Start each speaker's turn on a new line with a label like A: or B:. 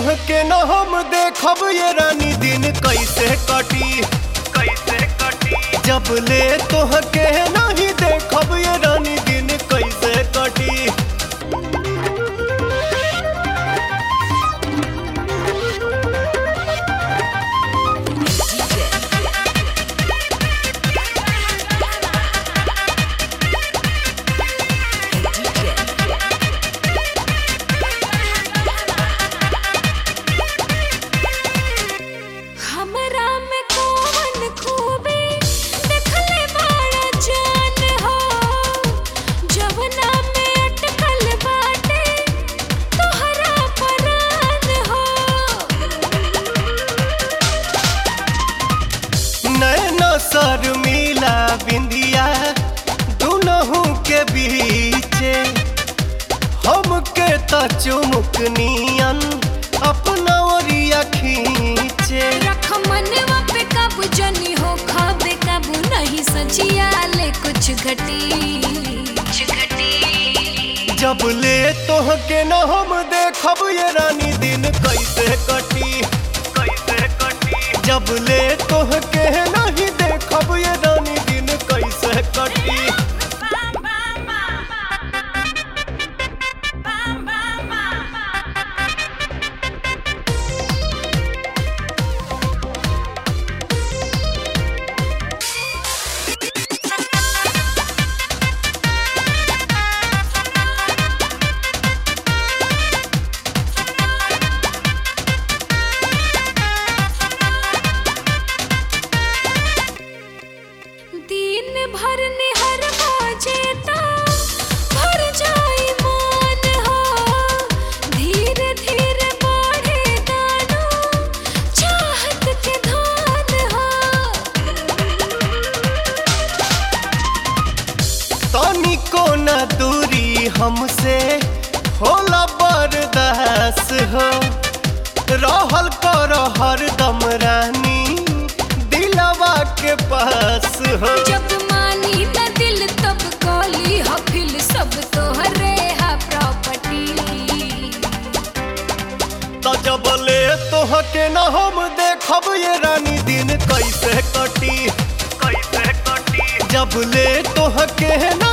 A: तोहके न हम देखब ये रानी दिन कैसे कटी कैसे कटी जब ले तोहके नहीं देखब ये रानी दिन कैसे कटी
B: हमरा में कौन खूबी देखले बड़ा जान हो जवना में अटकल बाटे तोहरा परान हो
A: नैना सर मिला बिंदिया दुनहु के बीचे हमके त चुमुक नियन अपना ओरिया खींचे
B: रख मनवा पे काबू जनी हो खाबे काबू नहीं सचिया ले कुछ घटी कुछ घटी
A: जब ले तोहके न हम देखब ये रानी दिन कैसे कटी कैसे कटी जब ले तोहके नहीं देखब ये रानी दिन कैसे कटी
B: दिन भर निहर जेता भर जाई मान हो धीरे धीरे बढ़े दाना चाहत के धान हो
A: तनिको न दूरी हमसे होला बर्दास हो रहल कर हरदम रानी दिलवा के पास हो
B: जब मानी न दिल तब कौली हफिल सब तोहरे हा प्रॉपर्टी
A: तो जब ले तोहके न हम देखब ये रानी दिन कैसे कटी कैसे कटी जब ले तोहके न